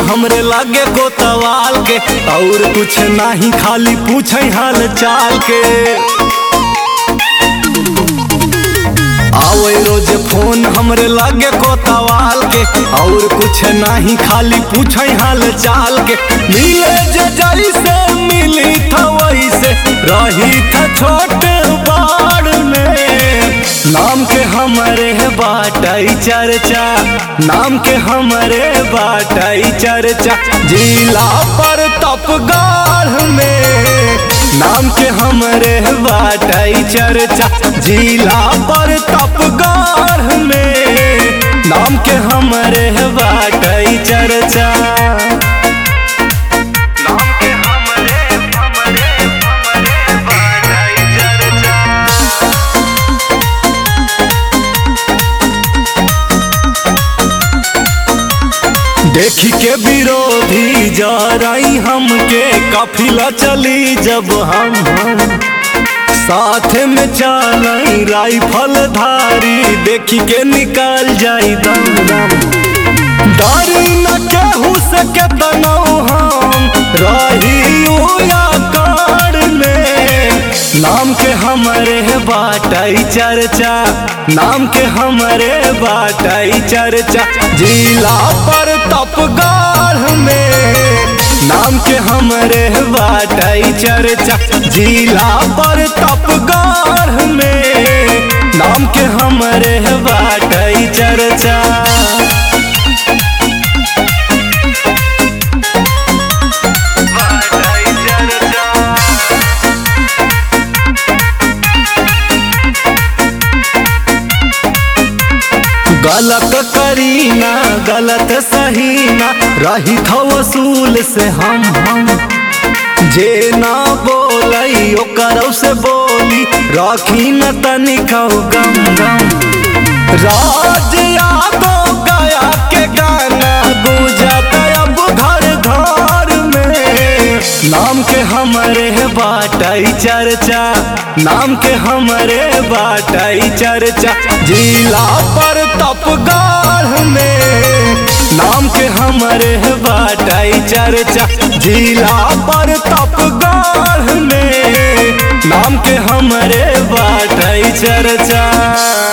हमरे लागे कोतवाल के और कुछ नहीं खाली पूछ हाल चाल के आवे रोज फोन हमरे लागे कोतवाल के और कुछ नहीं खाली पूछ हाल चाल के मिले जे जैसे मिली था वैसे रही था छोटे बाड़ में नाम के हमरे बाटाई चर्चा नाम के हमरे बाटाई चर्चा जिला पर तपगाढ़ में नाम के हमरे बाटाई चर्चा जिला पर तपगाढ़ में नाम के हमरे बाटाई चर्चा नाम के हमरे हमरे हमरे बाटाई चर्चा देखी के विरोधी जराई हमके काफिला चली जब हम हम साथ में चलाई राइफल धारी देखी के निकल जाई दम दम डरी न केहू से के तनाऊ हम रही उया काड़ में नाम के हमरे बाटाई चर्चा नाम के हमरे बाटाई चर्चा जिला पर तपगाढ़ में नाम के हमरे बाटाई चर्चा जिला पर तपगाढ़ में नाम के हमरे बाटाई चर्चा गलत करीना गलत सहीना रही था वसूल से हम हम जे ना बोलई ओकर से बोली रखी न तनिक गम गम राज यादव गया के गाना गुजत अब घर घर में नाम के हमरे बाटाई चर्चा नाम के हमरे बाटाई चर्चा जिला पर तपगाढ़ में नाम के हमरे बाटाई चर्चा जिला पर तपगाढ़ में नाम के हमरे बाटाई चर्चा